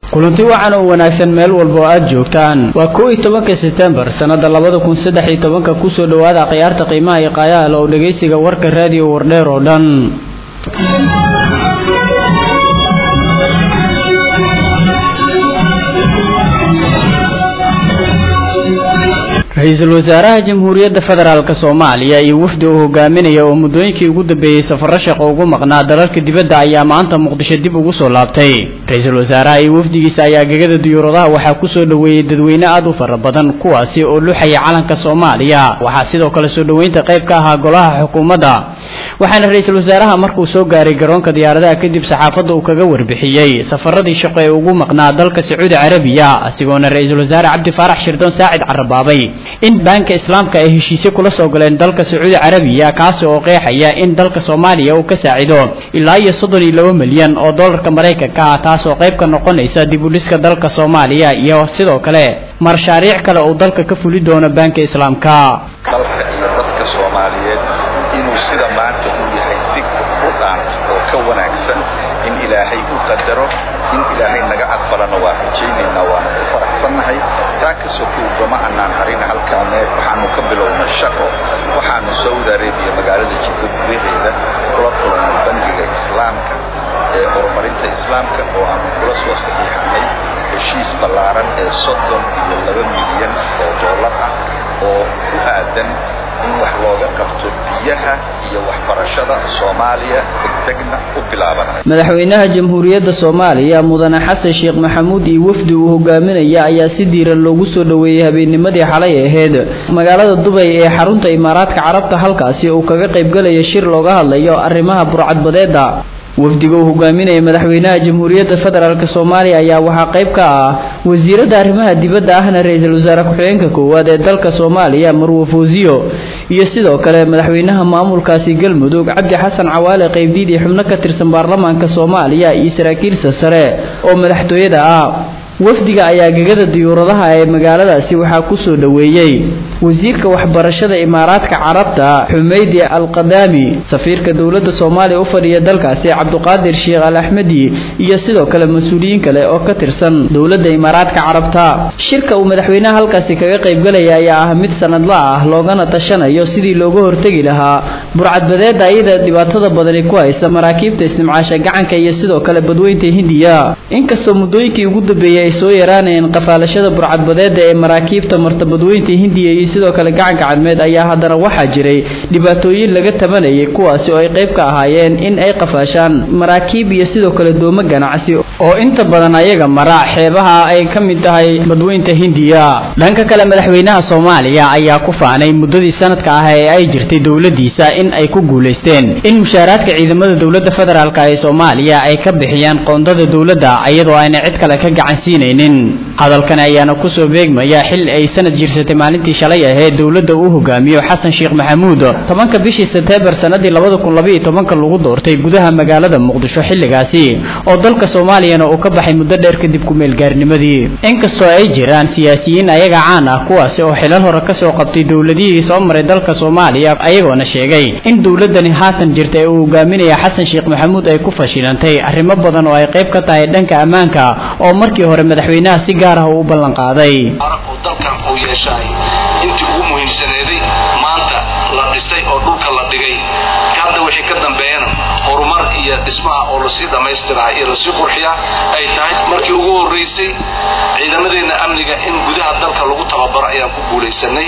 kulanti wacan oo wanaagsan meel walba oo aad joogtaan waa kow iyo tobanka setembar sannada labada kun saddex iyo tobanka kusoo dhowaada khiyaarta qiimaha iyo qaayaha oo dhegaysiga warka raadiyo wardheer oo dhan ra-iisul wasaaraha jamhuuriyadda federaalk soomaaliya iyo wafdi uu hogaaminaya oo muddooyinkii ugu dambeeyey safaro shaqo ugu maqnaa dalalka dibadda ayaa maanta muqdisho dib ugu soo laabtay ra-iisul wasaaraha iyo wafdigiisa ayaa gegada diyuuradaha waxaa kusoo dhoweeyey dadweyne aad u fara badan kuwaasi oo luxaya calanka soomaaliya waxaa sidoo kale soo dhoweynta qayb ka ahaa golaha xukuumadda waxaana ra-iisul wasaaraha markuu soo gaaray garoonka diyaaradaha kadib saxaafadda uu kaga warbixiyey safaradii shaqo ee ugu maqnaa dalka sacuudi carabiya asigoona ra-iisul wasaare cabdi faarax shirdoon saacid carabaabay in baanka islaamka ay heshiisyo kula soo galeen dalka sacuudi carabiya kaasi oo qeexaya in dalka soomaaliya uu ka saacido ilaa iyo soddon iyo laba milyan oo dollarka maraykanka ah taas oo qayb ka noqonaysa dib u dhiska dalka soomaaliya iyo sidoo kale mashaariic kale uu dalka ka fuli doono baanka islaamka dalka iyo dadka soomaaliyeed inuu sida maanta uu yahay si u dhaanta oo ka wanaagsan in ilaahay u qadaro in ilaahay naga aqbalana waa rajaynaynaa waana ku faraxsannahay taa ka sokoogama annaan harina halkaa meel waxaanu ka bilowna shaqo waxaanu saudi arabiya magaalada jiddo gudaheeda kula kulannay bangiga islaamka ee horumarinta islaamka oo aanu kula soo saxiixanay heshiis ballaaran ee soddon iyo laba milyan oo dollar ah oo ku aadan in wax looga qabto biyaha iyo waxbarashada soomaaliya degdegna u bilaabanaya madaxweynaha jamhuuriyadda soomaaliya mudane xasan sheekh maxamuud iyo wafdi uu hogaaminaya ayaa si diiran loogu soo dhoweeyey habeennimadii xalay ahayd magaalada dubay ee xarunta imaaraadka carabta halkaasi uu kaga qaybgalaya shir looga hadlayo arrimaha burcadbadeeda wafdiga uu hogaaminaya madaxweynaha jamhuuriyadda federaalk soomaaliya ayaa waxaa qayb ka ah wasiiradda arrimaha dibadda ahna ra-iisul wasaare ku-xigeenka koowaad ee dalka soomaaliya marwo fawsiyo iyo sidoo kale madaxweynaha maamulkaasi galmudug cabdi xasan cawaale qaybdiid iyo xubno ka tirsan baarlamaanka soomaaliya iyo saraakiilsa sare oo madaxtooyada ah wafdiga ayaa gegada diyuuradaha ee magaaladaasi waxaa kusoo dhoweeyey wasiirka waxbarashada imaaraadka carabta xumeydi alqadaami safiirka dowladda soomaaliya u fadhiya dalkaasi cabduqaadir sheekh al axmedi iyo sidoo kale mas-uuliyiin kale oo ka tirsan dowladda imaaraadka carabta shirka uu madaxweynaha halkaasi kaga qaybgalaya ayaa ah mid sanadla ah loogana tashanayo sidii looga hortegi lahaa burcadbadeeda iyada dhibaatada badani ku haysa maraakiibta istimcaasha gacanka iyo sidoo kale badweynta hindiya inkastoo muddooyinkii ugu dambeeyey ay soo yaraanayeen qafaalashada burcadbadeeda ee maraakiibta martabadweynta hindiya iyo sidoo kale gacanka cadmeed ayaa haddana waxaa jiray dhibaatooyin laga tabanayay kuwaasi oo ay qayb ka ahaayeen in ay qafaashaan maraakiib iyo sidoo kale doomo ganacsi oo inta badan ayaga mara xeebaha ay ka mid tahay badweynta hindiya dhanka kale madaxweynaha soomaaliya ayaa ku faanay muddadii sanadka ah ee ay jirtay dowladiisa in ay ku guulaysteen in mushaaraadka ciidamada dowladda federaalk ee soomaaliya ay ka bixiyaan qoondada dowladda iyadoo ayna cid kale ka gacansiinaynin hadalkan ayaana kusoo beegmaya xil ay sanad jirsatay maalintii shalay ahayd dowladda uu hogaamiyo xasan sheekh maxamuud tobanka bishii seteembar sanadii labada kun labaiyo tobanka lagu doortay gudaha magaalada muqdisho xilligaasi oo dalka soomaaliyana uu ka baxay muddo dheer kadib ku-meelgaarnimadii inkastoo ay jiraan siyaasiyiin ayaga caan ah kuwaasi oo xilal hore kasoo qabtay dowladihii soo maray dalka soomaaliya ayagoona sheegay in dowladani haatan jirta ee uu hogaaminaya xasan sheekh maxamuud ay ku fashilantay arrimo badan oo ay qayb ka tahay dhanka ammaanka oo markii hore madaxweynaha si gaar ah uu u ballan qaaday dalkan uu yeeshaay intii ugu muhiimsaneeday maanta la dhisay oo dhulka la dhigay hadda wixii ka dambeeyana horumar iyo dhismaha oo lasii dhammaystiraha iyo lasii qurxiyaa ay tahay markii ugu horraysay ciidamadeenna amniga in gudaha dalka lagu tababaro ayaan ku guulaysanay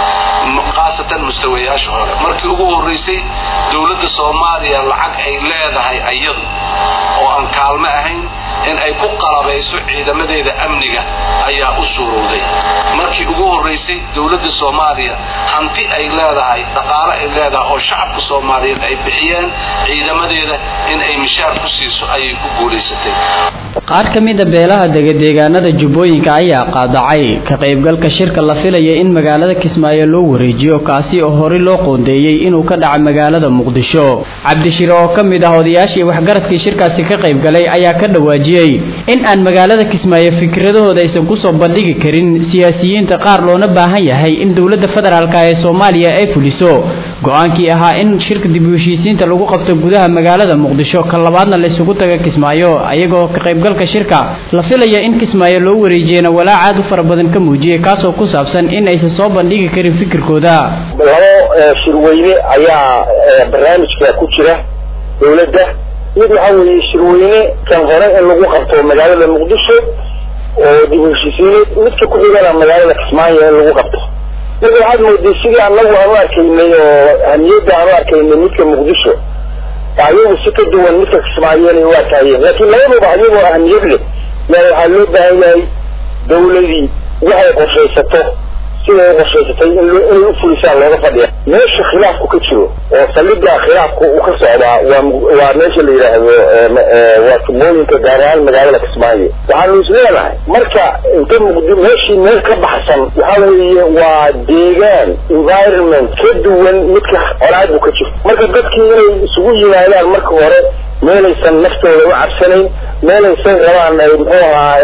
khaasatan mustawayaasha hore markii ugu horraysay dowladda soomaaliya lacag ay leedahay ayadu oo aan kaalmo ahayn in ay ku qalabayso ciidamadeeda amniga ayaa u suurowday markii ugu horraysay dowladda soomaaliya hanti ay leedahay dhaqaale ay leedahay oo shacabka soomaaliyeed ay bixiyeen ciidamadeeda in ay mishaar ku siiso ayay ku guulaysatay qaar ka mida beelaha degadeegaanada jubbooyinka ayaa qaadacay ka qaybgalka shirka la filaya in magaalada kismaayo loo wareejiyo kaasi oo horey loo qoondeeyey inuu ka dhaco magaalada muqdisho cabdishire oo ka mid ah odayaashii waxgaradkii shirkaasi ka qaybgalay ayaa ka dhawaajiyey dhawaajiyey in aan magaalada kismaayo fikradahooda aysan kusoo bandhigi karin siyaasiyiinta qaar loona baahan yahay in dowladda federaalk ee soomaaliya ay fuliso go-aankii ahaa in shirka dib u heshiisiinta lagu qabto gudaha magaalada muqdisho ka labaadna la isugu taga kismaayo ayagoo ka qaybgalka shirka la filaya in kismaayo loo wareejiyena walaac aad u fara badan ka muujiyey kaasoo ku saabsan in aysan soo bandhigi karin fikirkooda labo shirweyne ayaa barnaamijka ku jira dowladda mid waxaa weeye shirweyne kan hore in lagu qabto magaalada muqdisho oo dib u heshiisiineed midka ku xigana magaalada kismaayo in lagu qabto marka waxaad mooday sidii anagu aan u arkaynay oo ahmiyadda aan u arkaynay midka muqdisho ayagu si ka duwan midka kismaayo inay u arkaayeen laakiin labaduba ayagoo ahmiyad leh yaa waxaa loo baahan yahay dawladii waxay qorshaysato siday u qorshaysatay in inay u fulisaan looga fadhiya meesha khilaafku ka jiro oo saldhigga khilaafku uu ka socdaa waa waa meesha la yidhaahdo waa tubooyinka gaar ahaan magaalada kismaayo waxaanu isleedahay marka inta muqdi meeshii meel ka baxsan waxa weeye waa deegaan environment ka duwan midka colaadu ka jirto marka dadkii inay isugu yimaadaan marka hore meelaysan naftooda u cabsanayn meelaysan rabaan ay muxuu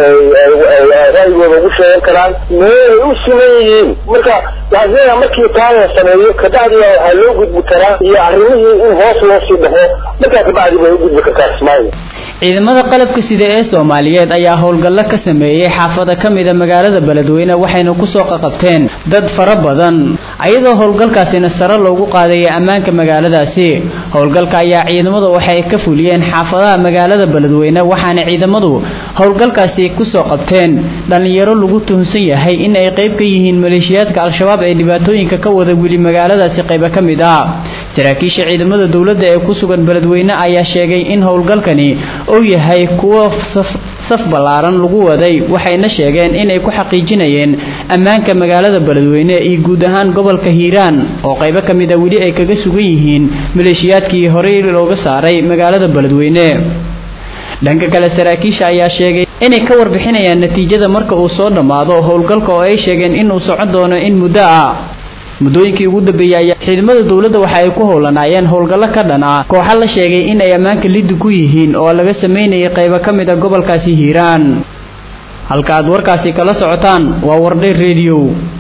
ahaa ra'yigooda ugu sheegan karaan meelay u siman yihiin marka waxaa leedaha markii taa la sameeyo kabacdiba waxaa loo gudbi karaa iyo arrimihii in hoos loo sii dhaxo markaa kabacdi bay u gudbi kartaa kismaayo ciidamada qalabka sida ee soomaaliyeed ayaa howlgallo ka sameeyey xaafada ka mida magaalada beledweyne waxayna kusoo qaqabteen dad fara badan ayadoo howlgalkaasina sare loogu qaadayay ammaanka magaaladaasi howlgalka ayaa ciidamadu waxay ka fuliyeen xaafadaha magaalada beledweyne waxaana ciidamadu howlgalkaasi kusoo qabteen dhallinyaro lagu tuhunsan yahay in ay qayb ka yihiin maleeshiyaadka al-shabaab ee dhibaatooyinka ka wada weli magaaladaasi qaybo ka mid ah saraakiisha ciidamada dowladda ee ku sugan beledweyne ayaa sheegay in howlgalkani uu yahay kuwo saf ballaaran lagu waday waxayna sheegeen inay ku xaqiijinayeen ammaanka magaalada beledweyne iyo guud ahaan gobolka hiiraan oo qaybo ka mid a weli ay kaga sugan yihiin maleeshiyaadkii horey looga saaray magaalada beledweyne dhanka kale saraakiisha ayaa sheegay inay ka warbixinayaan natiijada marka uu soo dhammaado howlgalka oo ay sheegeen inuu socon doono in muddo ah muddooyinkii ugu dambeeyey ayaa ciidamada dowladda waxa ay ku howlanaayeen howlgallo ka dhan ah kooxa la sheegay in ay ammaanka liddi ku yihiin oo laga samaynayay qaybo ka mid a gobolkaasi hiiraan halka aad warkaasi kala socotaan waa wardhay rediyo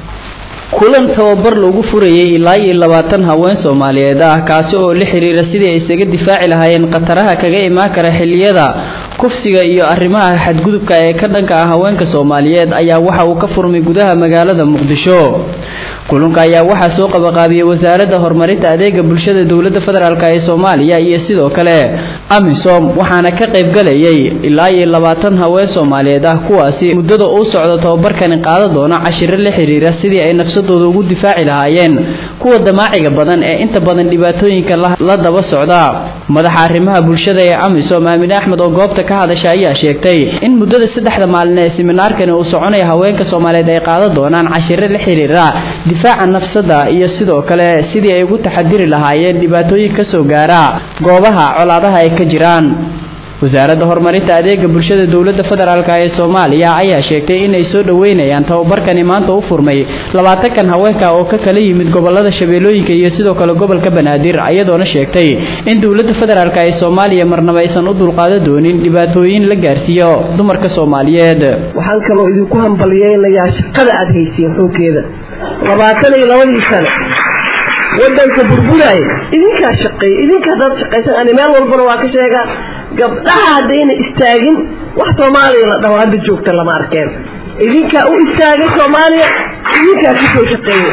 kulan tababar lagu furayay ilaa iyo labaatan haween soomaaliyeed ah kaasi oo la xiriira sidii ay isaga difaaci lahaayeen khataraha kaga imaan kara xilliyada kufsiga iyo arrimaha xadgudubka ee ka dhanka ah haweenka soomaaliyeed ayaa waxa uu ka furmay gudaha magaalada muqdisho kulanka ayaa waxaa soo qabaqaabiyey wasaaradda horumarinta adeega bulshada dowladda federaalk ee soomaaliya iyo sidoo kale amisom waxaana ka qaybgalayay ilaa iyo labaatan haween soomaaliyeed ah kuwaasi muddada uu socdo tababarkani qaada doona cashiro la xiriira sidii ay nafsadooda ugu difaaci lahaayeen kuwa damaaciga badan ee inta badan dhibaatooyinka la daba socda madaxa arrimaha bulshada ee amisom aamine axmed oo goobta ka hadasha ayaa sheegtay in muddada saddexda maalin ee siminaarkani uu soconaya haweenka soomaaliyeed ay qaadan doonaan cashiro la xiriira difaaca nafsada iyo sidoo kale sidii ay ugu taxadiri lahaayeen dhibaatooyin ka soo gaara goobaha colaadaha ay ka jiraan wasaaradda horumarinta adeega bulshada dowladda federaalk ee soomaaliya ayaa sheegtay inay soo dhoweynayaan tababarkani maanta u furmay labaatankan haweenka oo ka kala yimid gobolada shabeellooyinka iyo sidoo kale gobolka banaadir ayadoona sheegtay in dowladda federaalk ee soomaaliya marnaba aysan u dulqaadan doonin dhibaatooyin la gaarsiiyo dumarka soomaaliyeed waxaan kaloo idinku hambalyeynayaa shaqada aada haysiin xooggeeda labaatan iyo labadii sane wadanka burburaya idinkaa shaqeeya idinka haddaad shaqaysan ani meel walbana waa ka sheegaa gabdhaha haddayna istaagin wax soomaaliya la dhaho hadda joogta lama arkeen idinkaa u istaagay soomaaliya idinkaa kasoo shaqeeya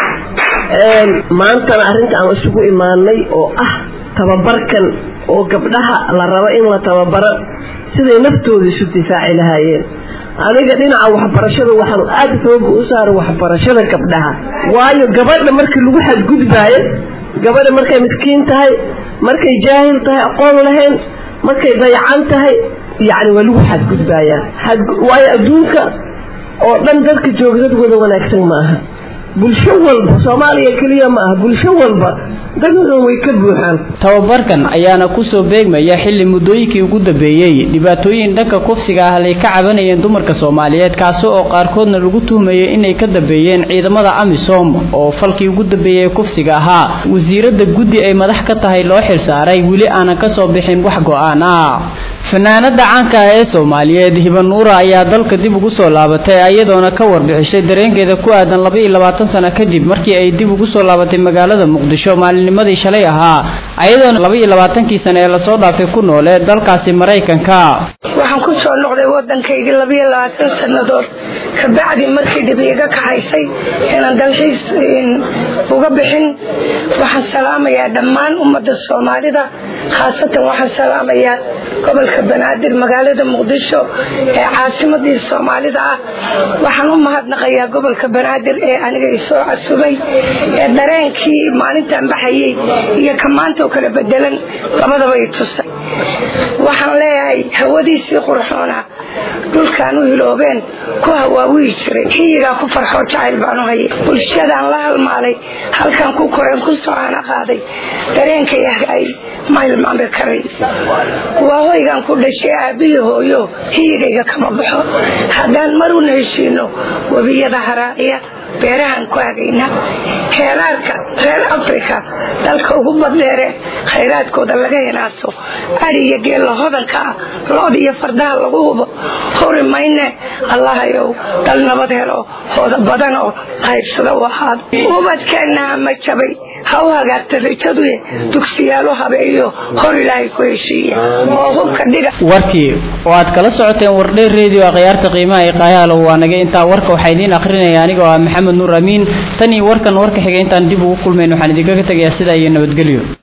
maantana arrinta aan isugu imaanay oo ah tababarkan oo gabdhaha la rabo in la tababaro siday naftooda isu difaaci lahaayeen aniga dhinaca waxbarashada waxaanu aada xooga u saaray waxbarashada gabdhaha waayo gabadha markii lagu xadgudbaayo gabadha markay miskiin tahay markay jaahil tahay aqoon lahayn markay dayacan tahay yacni waa lagu xadgudbaayaa waayo adduunka oo dhan dadka jooga dad wada wanaagsan maaha bulsho walba soomaaliya keliya ma aha bulsho walba dadkan way ka buuxaan tababarkan ayaana kusoo beegmaya xilli muddooyinkii ugu dambeeyey dhibaatooyin dhanka kufsiga ah lay ka cabanayeen dumarka soomaaliyeed kaasi oo qaarkoodna lagu tuhmayay inay ka dambeeyeen ciidamada amisom oo falkii ugu dambeeyey kufsiga ahaa wasiiradda guddi ay madax ka tahay loo xilsaaray weli aanan ka soo bixin wax go-aan ah fanaanada caanka ah ee soomaaliyeed hiba nuura ayaa dalka dib ugu soo laabatay iyadoona ka warbixisay dareenkeeda ku aadan laba iyo labaatan sano kadib markii ay dib ugu soo laabatay magaalada muqdisho maalinimadii shalay ahaa iyadoona laba iyo labaatankii sano ee lasoo dhaafay ku noole dalkaasi maraykanka waxaan ku soo noqday waddankaygii labayo labaatan sannadood kabacdi markii dhib iga kaxaysay inaan dalxiis uga bixin waxaan salaamayaa dhammaan ummadda soomaalida khaasatan waxaan salaamayaa gobolka banaadir magaalada muqdisho ee caasimadii soomaalida ah waxaan u mahadnaqayaa gobolka banaadir ee aniga isoo casubay ee dareenkii maalintan baxayay iyo ka maanta oo kala bedelan labadaba i tusay waxaan leeyahay hawadiisii qurxoona dhulkaan u hiloobeen ku hawaawiyi jiray xiyigaa ku farxoo jacayl baan u hayay bulshadaan la halmaalay halkaan ku koreen ku socaana qaaday dareenkay ahgaay ma hilmaami karay waa hoygaan ku dhashay aabbihi hooyo hiyigayga kama baxo haddaan maruna heshiino webiyada haraaciya beerahaan ku hagayna heeraarka reer africa dalka ugu badheere khayraadkooda laga hinaaso ari iyo geella hodanka ah lood iyo fardaha lagu hubo hori mayne allahayow dal nabad helo hooda badan oo qaybsada u ahaad ubadkeennaha ma jabay ha u hagaagta rajaduye dugsiyaalu habeeyo hor ilaahay ku heshiiya oo hubka dhiga warkii oo aad kala socoteen wardheer redio akhyaarta qiimaha ee qaayaalo waa naga intaa warka waxaa idiin akhrinaya aniga oo ah maxamed nuur amiin tan iyo warkan warka xiga intaan dib ugu kulmayn waxaan idinkaga tegayaa sidaa iyo nabadgelyo